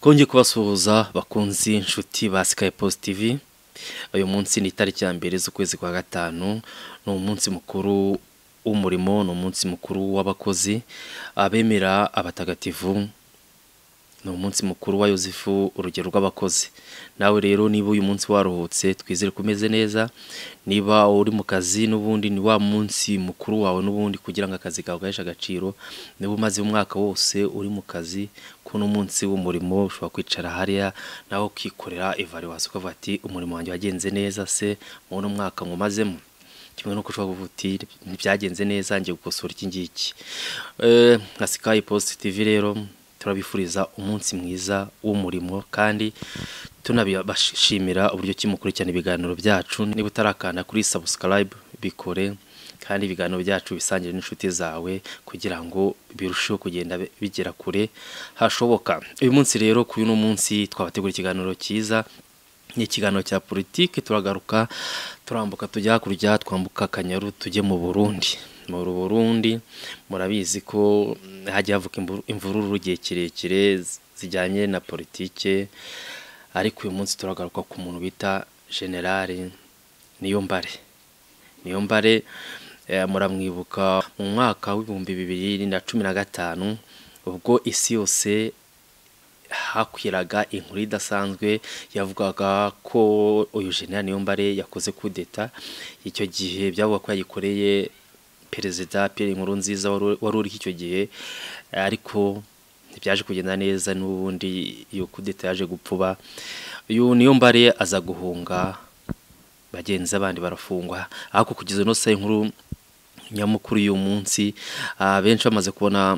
twongeye kubasuhuza bakunzi inshuti ba sikayi posi tivi uyu munsi ni itariki ya mbere z'ukwezi kwa gatanu ni umunsi mukuru w'umurimo ni umunsi mukuru w'abakozi abemera abatagatifu ni umunsi mukuru wa yosefu urugero rw'abakozi nawe rero niba uyu munsi waruhutse twizere ko umeze neza niba uri mu kazi n'ubundi ni wa munsi mukuru wawe n'ubundi kugira ngo akazi kawe gaheshe agaciro niba umaze umwaka wose uri mu kazi kuno munsi w'umurimo ushobora kwicara hariya nawe ukikorera evaluwasi ukavuga ati umurimo wanjye wagenze neza se mu mwaka nkumazemo kimwe nuko ushobora kuvuga uti ntibyagenze neza ngiye gukosora iki ngiki nka sikayi positi tivi rero turabifuriza umunsi mwiza w'umurimo kandi tunabashimira uburyo ki mukurikirana ibiganiro byacu niba utarakanda kuri sabusikarayibu bikore kandi ibiganiro byacu bisangire n'inshuti zawe kugira ngo birusheho kugenda bigera kure hashoboka uyu munsi rero kuri uno munsi twabategura ikiganiro cyiza ni ikiganiro cya politiki turagaruka turambuka tujya hakurya twambuka akanyaru tujye mu burundi mu Burundi murabizi ko hajya havuka imvururu igihe kirekire zijyanye na politike ariko uyu munsi turagaruka ku muntu bita generale niyo mbare niyo mbare muramwibuka mu mwaka w'ibihumbi bibiri na cumi na gatanu ubwo isi yose hakwiraga inkuru idasanzwe yavugaga ko uyu generale niyo mbare yakoze kudeta icyo gihe byavuga ko yayikoreye perezida Pierre Nkurunziza wari uriho icyo gihe ariko ntibyaje kugenda neza n'ubundi iyo kudeta yaje gupfuba uyu niyo mbare aza guhunga bagenzi abandi barafungwa ariko kugeza ino saa inkuru nyamukuru y'uyu munsi benshi bamaze kubona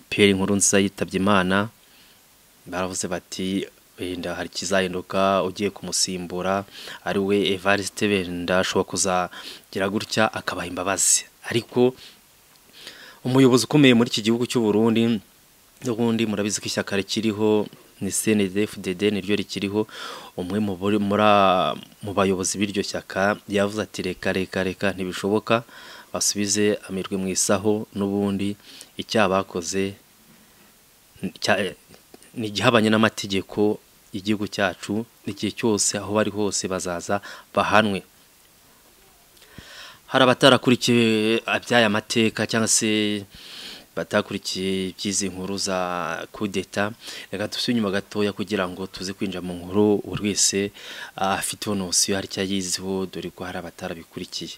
Pierre Nkurunziza yitabye imana baravuze bati wenda hari ikizahinduka ugiye kumusimbura ari we evariste wenda ashobora kuzagira gutya akabaha imbabazi ariko umuyobozi ukomeye muri iki gihugu cy'u Burundi n'ubundi murabizi ko ishyaka rikiriho ni CNDD-FDD niryo rikiriho umwe mu bayobozi b'iryo shyaka yavuze ati reka reka reka ntibishoboka basubize amirwe mu isaho n'ubundi icyabakoze ni igihabanye n'amategeko igihugu cyacu n'igihe cyose aho bari hose bazaza bahanwe hari abatarakurikije iby'aya mateka cyangwa se batakurikiye iby'izi nkuru za kudeta reka dusubire inyuma gatoya kugira ngo tuze kwinjira mu nkuru buri wese afite iyo hari icyo ayiziho dore ko hari abatarabikurikiye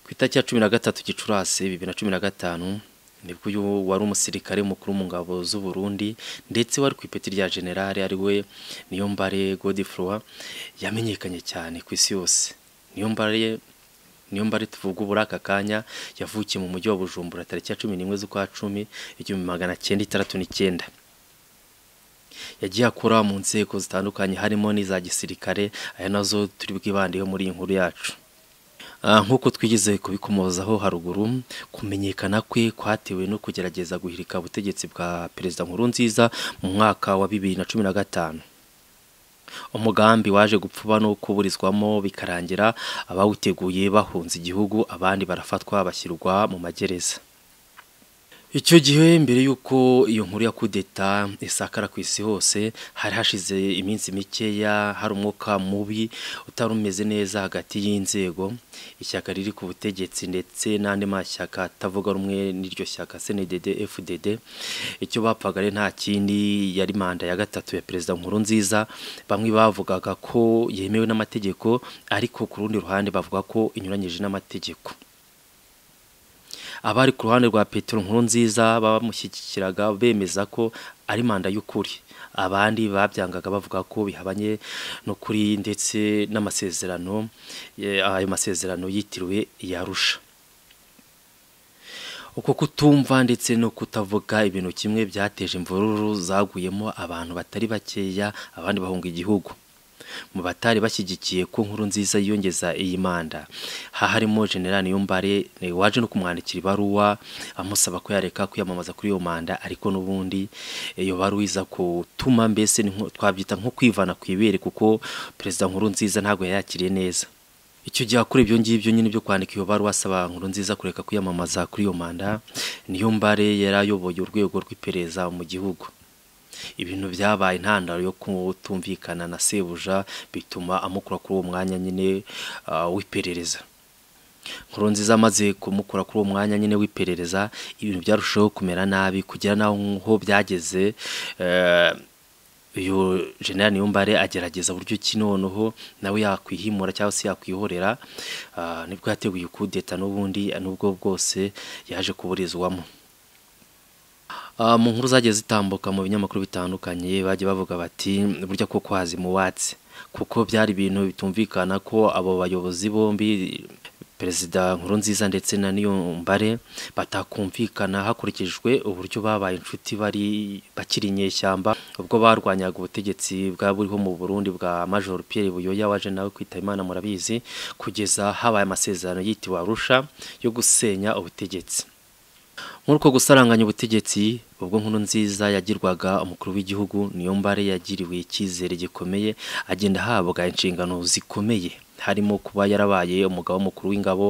ku itariki ya cumi na gatatu gicurasi bibiri na cumi na gatanu nibwo uyu wari umusirikare mukuru mu ngabo z'u Burundi ndetse wari ku ipeti rya generale ari we niyo mbare godifrowa yamenyekanye cyane ku isi yose niyo mbare niyo mbare tuvuga ubura aka kanya yavukiye mu mujyi wa bujumbura tariki ya cumi n'imwe z'ukwa cumi igihumbi magana cyenda itandatu n'icyenda yagiye akora mu nzego zitandukanye harimo n'iza gisirikare aya nazo turi bwibandeho muri iyi nkuru yacu nk'uko twigeze kubikomozaho haruguru kumenyekana kwe kwatewe no kugerageza guhirika ubutegetsi bwa perezida nkurunziza mu mwaka wa bibiri na cumi na gatanu umugambi waje gupfuba no kuburizwamo bikarangira abawuteguye bahunze igihugu abandi barafatwa bashyirwa mu magereza icyo gihe mbere y'uko iyo nkuru ya kudeta isakara ku isi hose hari hashize iminsi mikeya hari umwuka mubi utari umeze neza hagati y'inzego ishyaka riri ku butegetsi ndetse n'andi mashyaka atavuga rumwe n'iryo shyaka CNDD FDD icyo bapfaga ari nta kindi yari manda ya gatatu ya perezida nkuru nziza bamwe bavugaga ko yemewe n'amategeko ariko ku rundi ruhande bavuga ko inyuranyije n'amategeko abari ku ruhande rwa Petero Nkurunziza bamushyigikiraga bemeza ko ari manda y'ukuri abandi babyangaga bavuga ko bihabanye no kuri ndetse n'amasezerano ayo masezerano yitiriwe yarusha uko kutumva ndetse no kutavuga ibintu kimwe byateje imvururu zaguyemo abantu batari bakeya abandi bahunga igihugu mu batari bashyigikiye ko nkuru nziza yiyongeza iyi manda harimo generale niyombare waje no kumwandikira ibaruwa amusaba ko yareka kwiyamamaza kuri iyo manda ariko n'ubundi iyo baruwa iza kutuma mbese twabyita nko kwivana ku ibere kuko perezida nkuru nziza ntabwo yayakiriye neza icyo gihe akora ibyo ngibyo nyine byo kwandika iyo baruwa asaba nkuru nziza kureka kwiyamamaza kuri iyo manda niyo mbare yari ayoboye urwego rw'iperereza mu gihugu ibintu byabaye intandaro yo kutumvikana na sebuja bituma amukura kuri uwo mwanya nyine ah, w'iperereza nziza amaze kumukura kuri uwo mwanya nyine w'iperereza ibintu byarushaho kumera nabi kugera n'aho byageze eh, uyu generani niyombare agerageza buryo ki noneho nawe yakwihimura cyangwa se yakwihorera ah, nibwo yateguye kudeta n'ubundi n'ubwo bwose yaje kuburizwamo Ah, mu nkuru zagiye zitambuka mu binyamakuru bitandukanye bagiye bavuga bati burya ko kwazi mu watsi kuko byari ibintu bitumvikana ko abo bayobozi bombi perezida nkurunziza ndetse na niyombare batakumvikana hakurikijwe uburyo babaye inshuti bari bakiri inyeshyamba ubwo barwanyaga ubutegetsi bwa buriho mu burundi bwa major Pierre Buyoya waje nawe kwitaba imana murabizi kugeza habaye amasezerano yitiwe arusha yo gusenya ubutegetsi nk'uko gusaranganya ubutegetsi ubwo nkuru nziza yagirwaga umukuru w'igihugu niyo mbare yagiriwe icyizere gikomeye agenda ahabwa inshingano zikomeye harimo kuba yarabaye umugabo w'umukuru w'ingabo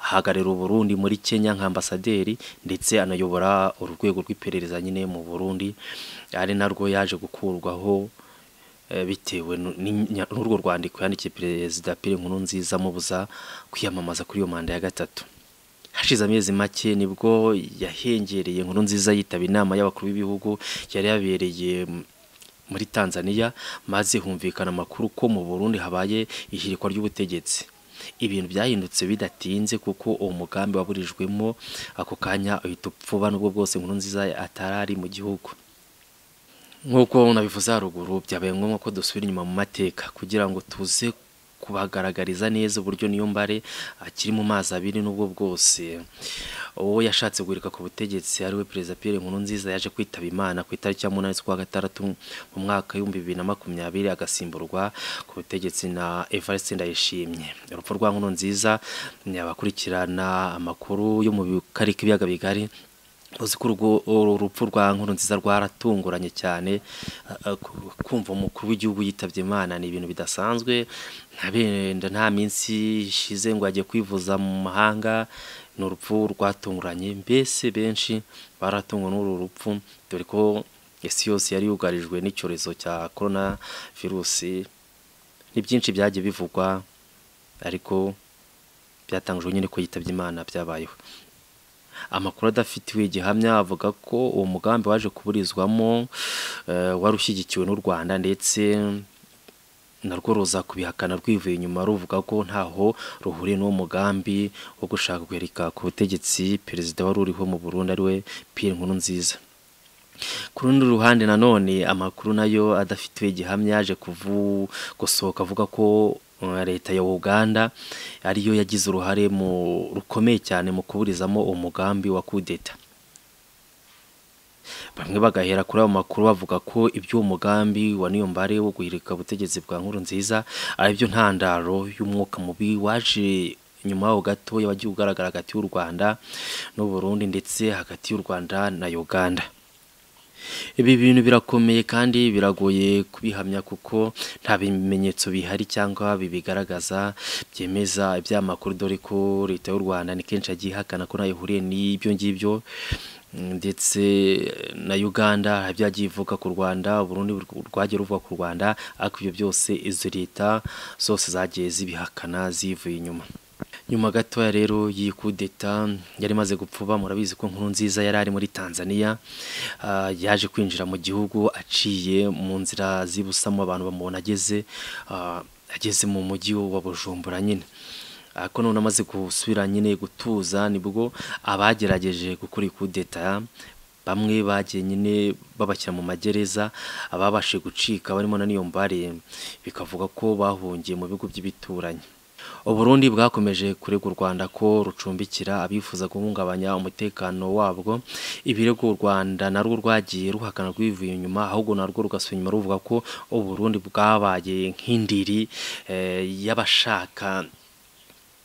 ahagararira uburundi muri kenya nk'ambasaderi ndetse anayobora urwego rw'iperereza nyine mu burundi ari narwo yaje gukurwaho eh, bitewe nu- n'inya- n'urwo rwandiko yandikiye perezida pire nkuru nziza amubuza kwiyamamaza kuri iyo manda ya gatatu hashize amezi make nibwo yahengereye inkuru nziza yitaba inama y'abakuru b'ibihugu yari yabereye m- muri Tanzania maze humvikana amakuru ko mu Burundi habaye ihirikwa ry'ubutegetsi ibintu byahindutse bidatinze kuko uwo mugambi waburijwemo ako kanya uhita upfuba n'ubwo bwose inkuru nziza atarari mu gihugu nk'uko nabivuze haruguru byabaye ngombwa ko dusubira inyuma mu mateka kugira ngo tuze kubagaragariza neza uburyo niyo mbare akiri mu mazi abiri n'ubwo bwose uwo yashatse guhirika ku butegetsi ariwe perezida Pierre Nkurunziza yaje kwitaba imana ku itariki ya munani z'ukwa gatandatu mu mwaka w'ibihumbi bibiri na makumyabiri agasimburwa ku butegetsi na Evariste Ndayishimye urupfu rwa Nkurunziza ni abakurikirana amakuru yo mu karere k'ibiyaga bigari uzi ko urwo- urupfu rwa nkuru nziza rwaratunguranye cyane a- a- ku- kumva umukuru w'igihugu yitabye imana ni ibintu bidasanzwe nta benda nta minsi ishize ngo ajye kwivuza mu mahanga ni urupfu rwatunguranye mbese benshi baratungwa n'uru rupfu dore ko isi yose yari yugarijwe n'icyorezo cya korona virusi ni byinshi byagiye bivugwa ariko byatangajwe nyine ko yitabye imana byabayeho amakuru adafitiwe igihamya avuga ko uwo mugambi waje kuburizwamo eh, wari ushyigikiwe n'u rwanda ndetse narwo ruza kubihakana rwivuye inyuma ruvuga ko ntaho ruhuriye n'uwo mugambi wo gushaka guherika ku butegetsi perezida wari uriho mu burundi ariwe pierre nkurunziza ku rundi ruhande nanone amakuru nayo adafitiwe igihamya yaje kuvu- gusohoka avuga ko uh, leta ya uganda ariyo yagize uruhare mu rukomeye cyane mu kuburizamo umugambi wa kudeta bamwe bagahera kuri ayo makuru bavuga ko iby'uwo mugambi wa niyombare wo guhirika ubutegetsi bwa nkuru nziza ari byo ntandaro y'umwuka mubi waje nyuma yaho gatoya wagiye ugaragara hagati y'u rwanda n'uburundi ndetse hagati y'u rwanda na uganda ibi bintu birakomeye kandi biragoye kubihamya kuko nta bimenyetso bihari cyangwa bibigaragaza byemeza ibyamakuru dore ko leta y'u rwanda ni kenshi yagiye ihakana ko ntayo ihuriye n'ibyo ngibyo Mm, ndetse na uganda hari ibyo yagiye ivuga ku rwanda uburundi rwagiye ruvuga ku rwanda ariko ibyo byose izo leta zose zagiye zibihakana zivuye inyuma nyuma gatoya rero y'iyi kudeta yari imaze gupfuba murabizi ko nkurunziza yari ari muri tanzania ah, yaje kwinjira mu gihugu aciye mu nzira zibusamo abantu bamubona ageze ah, ageze mu mujyi wa bujumbura nyine ariko none amaze gusubira nyine gutuza nibwo abagerageje gukora ikudeta bamwe bagiye nyine babashyira mu magereza ababashije gucika barimo na niyo mbare bikavuga ko bahungiye mu bigo by'ibituranyi uburundi bwakomeje kurega u rwanda ko rucumbikira abifuza guhungabanya umutekano wabwo ibirego u rwanda narwo rwagiye ruhakana rwivuye inyuma ahubwo narwo rugasubira inyuma ruvuga ko uburundi bwabaye nk'indiri eh, y'abashaka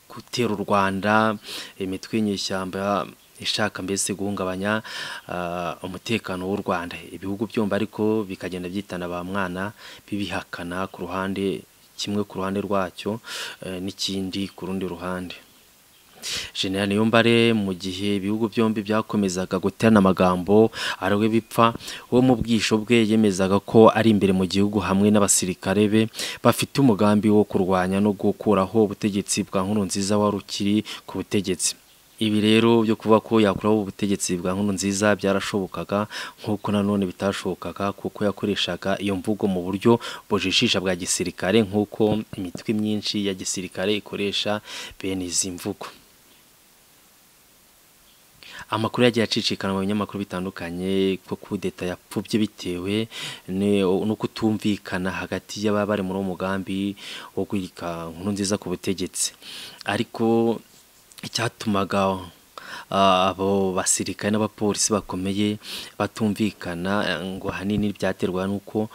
gutera u rwanda imitwe y'inyeshyamba ishaka mbese guhungabanya ah, umutekano w'u rwanda ibihugu byombi ariko bikagenda byitana ba mwana bibihakana ku ruhande kimwe ku ruhande rwacyo eh, n'ikindi ku rundi ruhande General Niyombare mu gihe ibihugu byombi byakomezaga guterana amagambo arawe bipfa wo mu bwisho bwe yemezaga ko ari imbere mu gihugu hamwe n'abasirikare be bafite umugambi wo kurwanya no gukuraho ubutegetsi bwa nkuru nziza wari ukiri ku butegetsi ibi rero byo kuvuga ko yakuraho ubutegetsi bwa nkuru nziza byarashobokaga nk'uko nanone bitashobokaga kuko yakoreshaga iyo mvugo mu buryo bujijisha bwa gisirikare nk'uko imitwe myinshi ya gisirikare ikoresha bene izi mvugo amakuru yagiye acicikana mu binyamakuru bitandukanye ko kudeta yapfubye bitewe no kutumvikana hagati y'ababa bari muri uwo mugambi wo kwika nkuru nziza ku butegetsi ariko icyatumaga abo basirikare n'abapolisi bakomeye batumvikana ngo ahanini byaterwa n'uko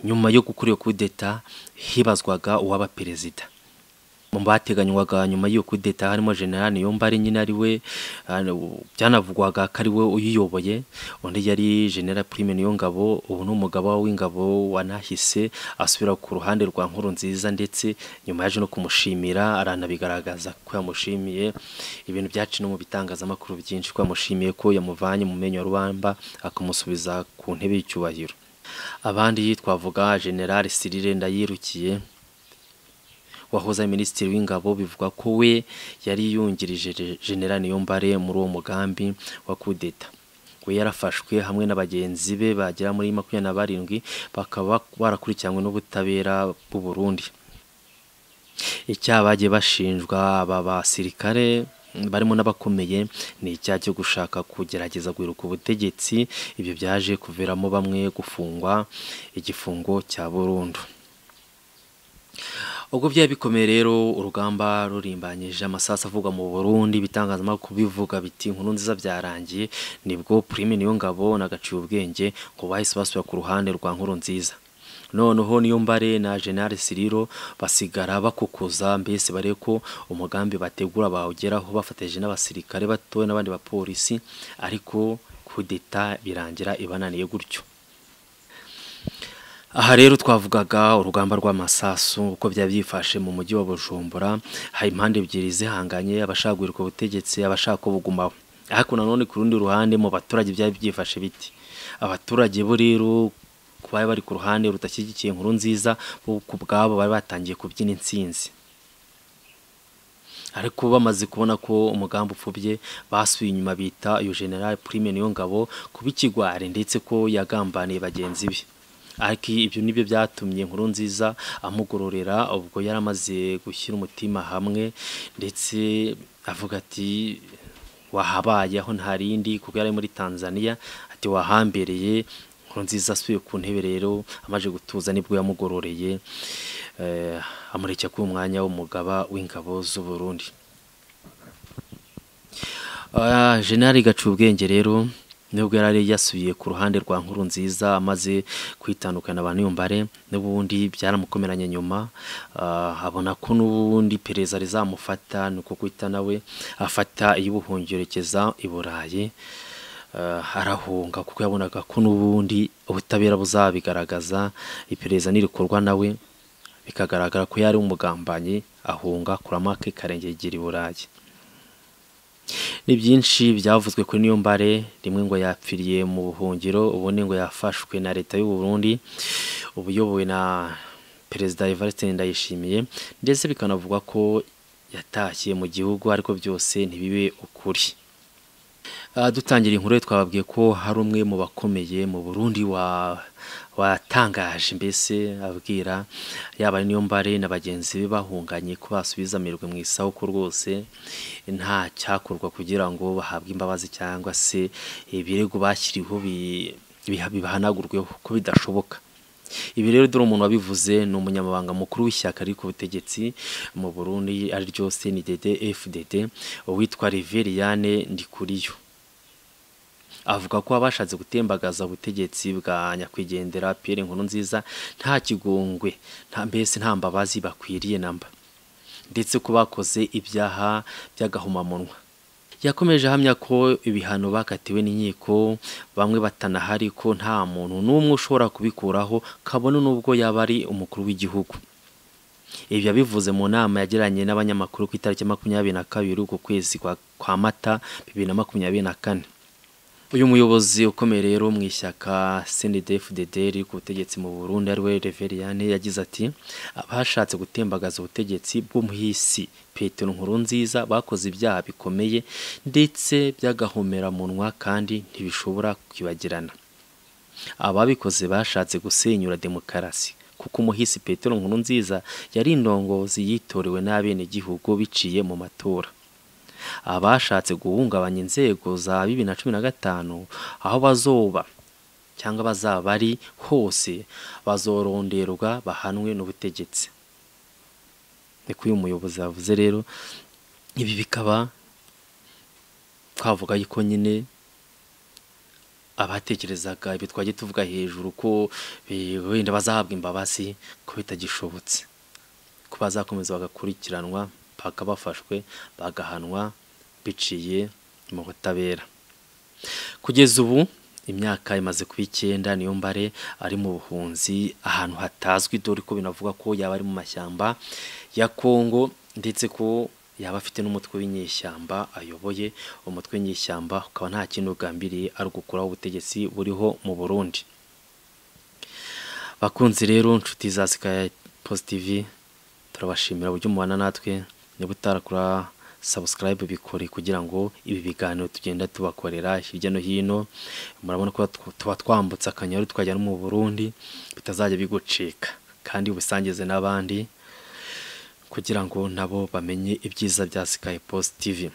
nyuma yo gukora iyo kudeta hibazwaga uwaba perezida mu bateganywaga nyuma y'iyo kudeta harimo generale niyombare nyine ari we byanavugwaga ko ari we uyiyoboye undi yari generale prime niyo ngabo ubu ni umugabo w'ingabo wanahise asubira ku ruhande rwa nkuru nziza ndetse nyuma yaje no kumushimira aranabigaragaza ko yamushimiye ibintu byaci no mu bitangazamakuru byinshi ko yamushimiye ko yamuvanye mu menyo rubamba akamusubiza ku ntebe y'icyubahiro abandi twavuga generale sirire ndayirukiye wahoze minisitiri w'ingabo bivuga ko we yari yungirije generale niyombare muri uwo mugambi wa kudeta we yarafashwe hamwe n'abagenzi be bagera muri makumyabiri na barindwi bakaba barakurikiranywe n'ubutabera bw'u Burundi icyaha bagiye bashinjwa aba basirikare barimo n'abakomeye ni icyaha cyo gushaka kugerageza guheruka ubutegetsi ibyo byaje kuviramo bamwe gufungwa igifungo cya burundu ubwo byari bikomeye rero urugamba rurimbanyije amasasu avuga mu burundi ibitangazamakuru bivuga biti inkuru nziza byarangiye nibwo prime niyo ngabo nagaciye ubwenge ngo bahise basubira ku ruhande rwa nkuru nziza noneho niyo mbare na generale siriro basigara bakukuza mbese bare ko umugambi bategura bawugeraho bafatanyije n'abasirikare batoya n'abandi bapolisi ariko kudeta birangira ibananiye gutyo aha rero twavugaga urugamba rw'amasasu uko byaba byifashe mu mujyi wa bujumbura hari impande ebyiri zihanganye abashaka guhirika ubutegetsi abashaka kubugumaho ariko nanone ku rundi ruhande mu baturage byaba byifashe biti abaturage bo rero bari bari ku ruhande rudashyigikiye inkuru nziza bo ku bwabo bari batangiye kubyina insinzi ariko bamaze kubona ko umugambi upfubye basuye inyuma bita iyo generale prime niyo ngabo kuba ikigwari ndetse ko yagambaniye bagenzi be ariko ibyo nibyo byatumye inkuru nziza amugororera ubwo yari amaze gushyira umutima hamwe ndetse avuga ati wahabaye aho ntarindi kuko yari muri Tanzania ati wahambereye inkuru nziza asuye ku ntebe rero amaje gutuza nibwo yamugororeye amurekera ku mwanya w'umugaba w'ingabo z'u Burundi General Gacubwenge rero nubwo yari yasubiye ku ruhande rwa nkuru nziza amaze kwitandukana abantu yumbare n'ubundi byaramukomeranye nyuma abona ko n'ubundi pereza rizamufata ni uko kwita nawe afata iy'ubuhungerekeza i burayi arahunga kuko yabonaga ko n'ubundi ubutabera buzabigaragaza iperereza n'irikorwa nawe bikagaragara ko yari umugambanyi ahunga kuramake karengegera i burayi ni byinshi byavuzwe kuri niyo mbare rimwe ngo yapfiriye mu buhungiro ubundi ngo yafashwe na leta y'u Burundi ubuyobowe na perezida Evariste Ndayishimiye ndetse bikanavugwa ko yatashye mu gihugu ariko byose ntibibe ukuri dutangira inkuru twababwiye ko hari umwe mu bakomeye mu Burundi wa watangaje mbese abwira yaba niyo mbare na bagenzi be bahunganye ko basubiza amerwe mu isaho ko rwose nta cyakorwa kugira ngo bahabwe imbabazi cyangwa se ibirego bashyiriweho bihanagurweho ko bidashoboka ibi rero dore umuntu wabivuze ni umunyamabanga mukuru w'ishyaka riri ku butegetsi mu burundi ariryo cnded fdd uwitwa riveriyane ndikuriyo avuga ko abashatse gutembagaza ubutegetsi bwa nyakwigendera piyeri nkuru nziza nta kigongwe mbese nta mbabazi bakwiriye namba ndetse ko bakoze ibyaha by'agahomamunwa yakomeje ahamya ko ibihano bakatiwe n'inkiko bamwe batanahari ko nta muntu n'umwe ushobora kubikuraho kabone n'ubwo yaba ari umukuru w'igihugu ibi yabivuze mu nama yagiranye n'abanyamakuru ku itariki makumyabiri na kabiri uku kwezi kwa mata bibiri na makumyabiri na kane uyu muyobozi ukomeye rero mu ishyaka CNDD-FDD riri ku butegetsi mu Burundi ariwe Reveriyane yagize ati abashatse gutembagaza ubutegetsi bw'umuhisi Petero Nkurunziza bakoze ibyaha bikomeye ndetse by'agahomeranwa kandi ntibishobora kwibagirana ababikoze bashatse gusenyura demokarasi kuko umuhisi Petero Nkurunziza yari indongozi yitorewe n'abenegihugu biciye mu matora abashatse guhungabanya inzego za bibiri na cumi na gatanu aho bazoba cyangwa bazaba bari hose bazoronderwa bahanwe n'ubutegetsi niko uyu muyobozi yavuze rero ibi bikaba twavuga yuko nyine abatekerezaga ibi twajya tuvuga hejuru ko wenda bazahabwa imbabazi ko bitagishobotse ko bazakomeza bagakurikiranwa paka bafashwe bagahanwa biciye mu butabera kugeza ubu imyaka imaze kuba icyenda niyo mbare ari mu buhunzi ahantu hatazwi dore ko binavuga ko yaba ari mu mashyamba ya kongo ndetse ko yaba afite n'umutwe w'inyeshyamba ayoboye umutwe w'inyeshyamba ukaba nta kintu ugambiriye ari ugukuraho ubutegetsi buriho mu burundi bakunzi rero inshuti za sikayi pozitivi turabashimira uburyo umubana natwe niba utarakora sabusikarayibu bikore kugira ngo ibi biganiro tugenda tubakorera hirya no hino murabona ko tuba twambutse akanyaru twajya no mu burundi bitazajya bigucika kandi ubusangize n'abandi kugira ngo nabo bamenye ibyiza bya sikayi positivi